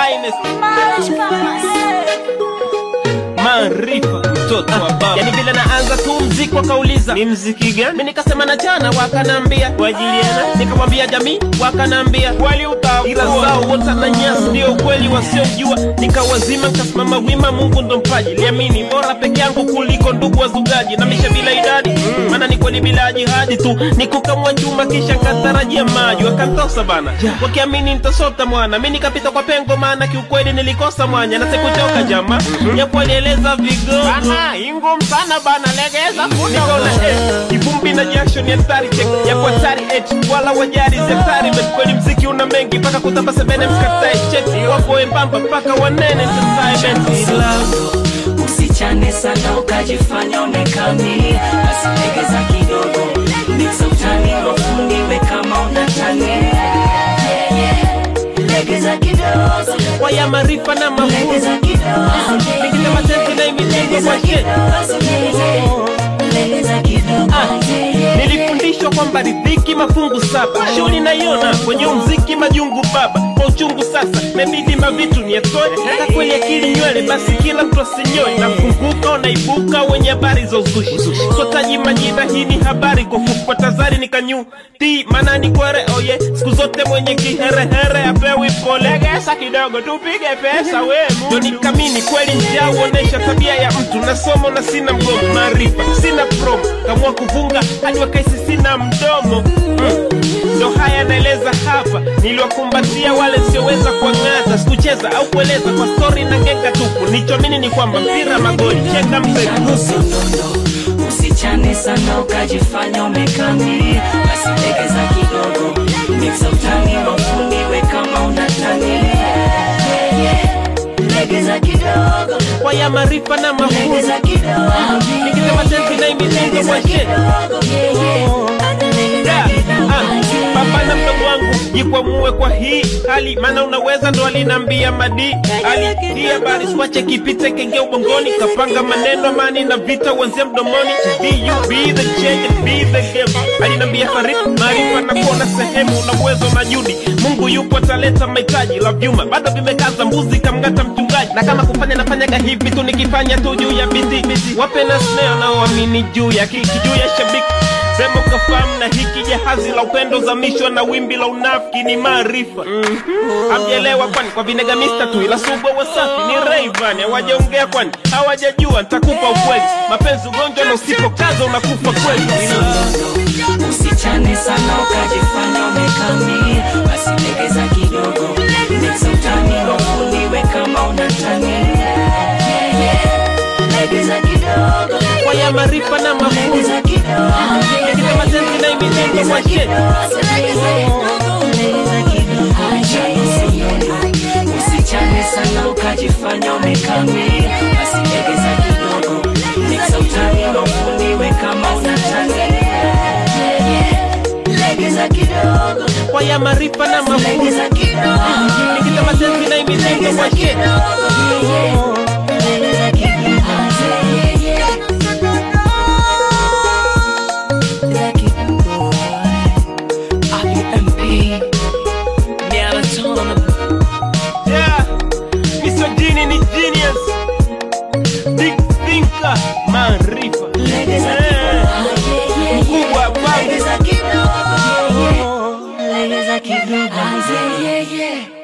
finest maarifa mtoto wa baba yani vile naanza tu mziki wakauliza ni mziki gani mi nikasema na jana wakanambia wajiliana nikamwambia jamii wakanambia wali ila zao wota na nyasi ndio ukweli wasiojua nikawazima nikasimama wima mungu ndo mpaji liamini bora peke yangu kuliko ndugu wazugaji na misha bila idadi maana ni kweli bila jihadi tu nikukamwa chuma kisha nkatarajia maji wakantosa bana wakiamini nitasota mwana mi nikapita kwa pengo maana kiukweli nilikosa mwanya na sikuchoka jama japo alieleza vigogo ingum sana bana legeza nikaona eh, kivumbi na jasho ni hatari check ya kwa hatari et wala wajari zektari bet kweli mziki una mengi mpaka kutamba sebene mskatae cheti wapo wembamba mpaka wanene entertainment usichane sana ukajifanya onekani asilegeza kidogo miksa utani wafundiwe kama unatani legeza kidogo waya marifa na mafunzo legeza kidogo nikisema tenzi na imitengo kwa sheti legeza kidogo nilifundishwa kwamba ridhiki mafungu saba shughuli naiona kwenye umziki majungu baba kwa uchungu sasa mebidi mavitu nietoe hata kweli akili nywele basi kila mtu asinyoe nafunguka unaibuka wenye habari za uzushi sotaji majina hii ni habari kwa fufua tazari nikanyu ti maana ni kwere oye siku zote mwenye kiherehere apewi polegesa kidogo tupige pesa we ndo nikamini kweli njaa uonesha tabia ya mtu na somo na sina mgomo maarifa sina promo kamua kuvunga hadi wakaisi sina mdomo mm. ndo haya naeleza hapa niliwakumbatia wale sioweza kuang'ata sikucheza au kueleza kwa stori na genga tupu nichomini ni kwamba mpira magoli chenga mpe Usilondo, usichane sana ukajifanya umekami basi legeza kidogo miksa utani wafundiwe kama unatani legeza kidogo waya maarifa na mafunzo legeza kidogo nikisema tenzi na imitengo kwa sheti Da, ah, baba na mdogo wangu jikwamue kwa hii hali maana unaweza ndo alinambia madi ali hii habari swache kipite kenge ubongoni kapanga maneno amani na vita uanzia mdomoni be you be the change and be the game alinambia farid maarifa na kuona sehemu na uwezo na judi mungu yupo ataleta mahitaji la vyuma bado vimekaza mbuzi kamngata mchungaji na kama kufanya nafanyaga hivi tu nikifanya tu juu ya biti wape na sneo naoamini juu ya kiki juu ya shabiki sema ukafahamu na hiki jahazi la upendo zamishwa na wimbi la unafiki ni maarifa hamjaelewa kwani kwa vinegamista tu ila subwa wasafi ni Rayvanny hawajaongea kwani hawajajua nitakupa ukweli mapenzi ugonjwa na usipokaza unakufa kweli usichane sana ukajifanya umekami basi legeza kidogo miksa utani wafundiwe kama unatani legeza kidogo waya maarifa na mafunzo legeza kidogo nikisema tenzi na imitengo kwa sheti usichane sana ukajifanya umekami basi legeza kidogo miksa utani wafundiwe kama unatani legeza kidogo waya maarifa na mafunzo legeza kidogo nikisema tenzi na imitengo kwa sheti legeza kidogo Yeah, Mr. Genie ni genius. Big thinker, maarifa. Eh, Mkubwa baba. Legeza kidogo.